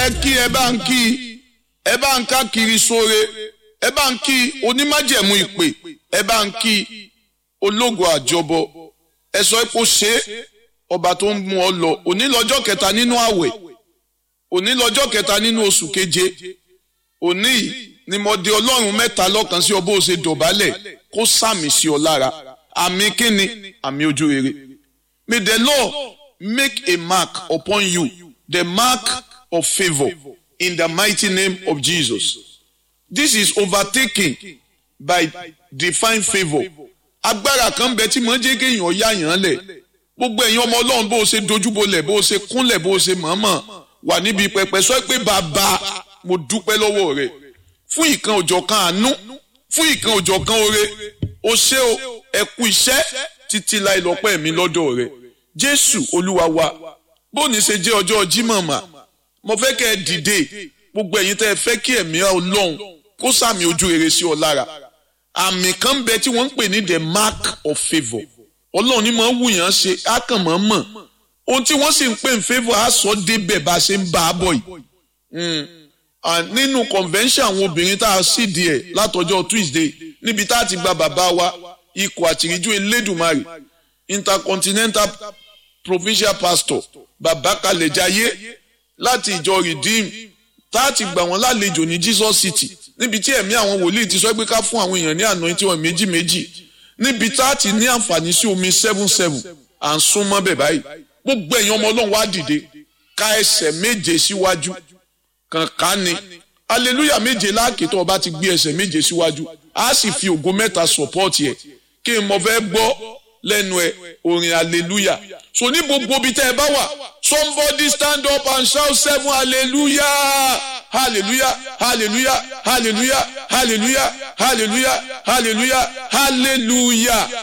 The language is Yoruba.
ẹ kí ẹ bá ń kí ẹ bá ń ká kiri sóore ẹ bá ń kí onímájẹ̀mú ìpè ẹ bá ń kí ológo àjọbọ ẹ sọ pé ó ṣe é ọba tó ń mú ọ lọ òní lọ́jọ́ kẹta nínú àwẹ̀ òní lọ́jọ́ kẹta nínú oṣù keje òní yìí ni mo di ọlọ́run mẹ́ta lọ́kàn sí ọ bó o ṣe dọ̀bálẹ̀ kó sàmì sí ọ lára àmì kíni àmì ojú rere may the Lord make a mark upon you the mark of favour in the mighty name of Jesus this is overtaken by divine favour agbára kan bẹ tí mo ń jẹ́ kéèyàn yá yàn lẹ̀ gbogbo ẹ̀yin ọmọ ọlọ́run bó o ṣe dojúbolẹ̀ bó o ṣe kúnlẹ̀ bó o ṣe mọ̀ọ́mọ̀ wà níbi pẹpẹ sọ pé bàbá mo dúpẹ́ lọ́wọ́ rẹ̀ fún ìkan òjọ̀kan àánú fún ìkan òjọ̀kan oore o ṣé o ẹ kú iṣẹ́ títí láì lọ́pẹ́ mi lọ́dọ̀ rẹ̀ jésù olúwa wa bóòní ṣe jẹ́ ọjọ́ jímọ̀ mà mo fẹ́ kẹ́ ẹ dìde gbogbo ẹ̀yin tẹ́ ẹ fẹ́ kí ẹ̀mí ọlọ́run kó sàmì ojú rere sí ọ lára àmì kan ń bẹ tí wọ́n ń pè ní the mark of favour ọlọ́run ní máa ń wù yàn ṣe á kàn máa mọ̀ ohun tí wọ́n sì ń pè ní favour á sọ débẹ̀ bá a ṣe ń bá a bọ̀ yìí nínú convention àwọn obìnrin tá a sì díẹ̀ látọjọ́ Tuesday níbi tá a ti gba bàbá wa ikọ̀ àtìríjú elédùnmarè intercontinental provincial pastor bàbá kalẹ̀jáyé láti ìjọ redeem tá a ti gbà wọ́n lálejò ní Jesus City níbi tí ẹ̀mí àwọn wòlíì ti sọ pé ká fún àwọn èèyàn ní àná tí wọ́n méjì méjì níbi tá a ti ní àǹfààní sí omi seven seven à ń sún mọ́ bẹ̀ báyìí gbogbo ẹ̀yin ọmọ ọlọ́run wá dìde ká ẹsẹ̀ méje síwájú kànká ni aleluya méje láàkè tó o bá ti gbé ẹsẹ̀ méje síwájú a sì fi ògo mẹ́ta sọ̀pọ́ọ̀tì ẹ̀ kí n mọ fẹ́ gbọ́ lẹ́nu ẹ̀ orin aleluya so ní gbogbo ibi tẹ́ ẹ bá wà somebody stand up and shout seven hallelujah hallelujah hallelujah hallelujah hallelujah hallelujah hallelujah hallelujah